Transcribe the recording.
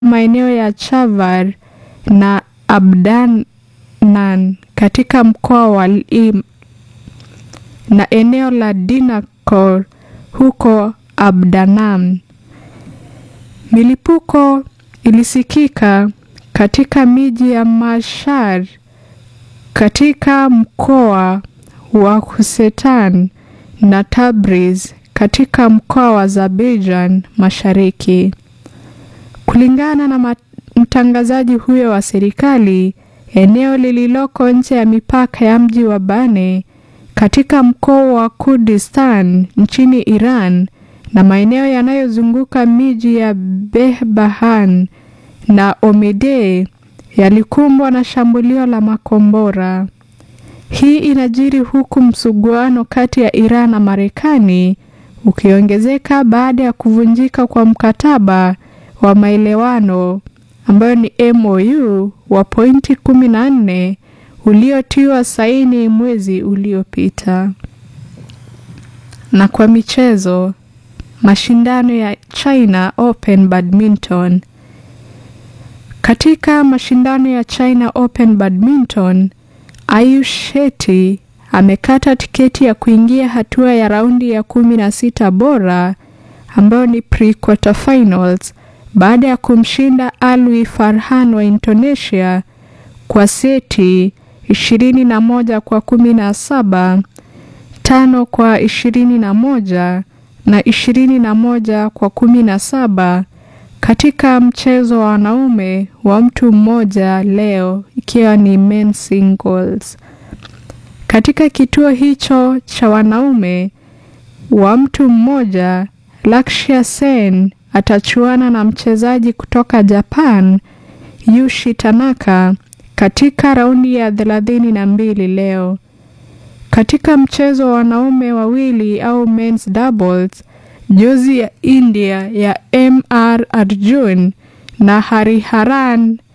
maeneo ya Chavar na Abdanan katika mkoa wa Lim na eneo la Dinakor huko Abdanam. Milipuko ilisikika katika miji ya Mashhad katika mkoa wa Khuzestan na Tabriz katika mkoa wa Azerbaijan Mashariki. Kulingana na mtangazaji huyo wa serikali, eneo lililoko nje ya mipaka ya mji wa Bane katika mkoa wa Kurdistan nchini Iran na maeneo yanayozunguka miji ya Behbahan na Omedei yalikumbwa na shambulio la makombora. Hii inajiri huku msuguano kati ya Iran na Marekani ukiongezeka baada ya kuvunjika kwa mkataba wa maelewano ambayo ni MOU wa pointi 14 uliotiwa saini mwezi uliopita. Na kwa michezo, mashindano ya China Open Badminton. Katika mashindano ya China Open Badminton, Ayush Shetty amekata tiketi ya kuingia hatua ya raundi ya kumi na sita bora ambayo ni pre-quarterfinals baada ya kumshinda Alwi Farhan wa Indonesia kwa seti 21 kwa 17, tano kwa 21 na 21 kwa 17 katika mchezo wa wanaume wa mtu mmoja leo ikiwa ni men singles. Katika kituo hicho cha wanaume wa mtu mmoja, Lakshya Sen atachuana na mchezaji kutoka Japan Yushi Tanaka katika raundi ya thelathini na mbili leo. Katika mchezo wa wanaume wawili au men's doubles, jozi ya India ya MR Arjun na Hariharan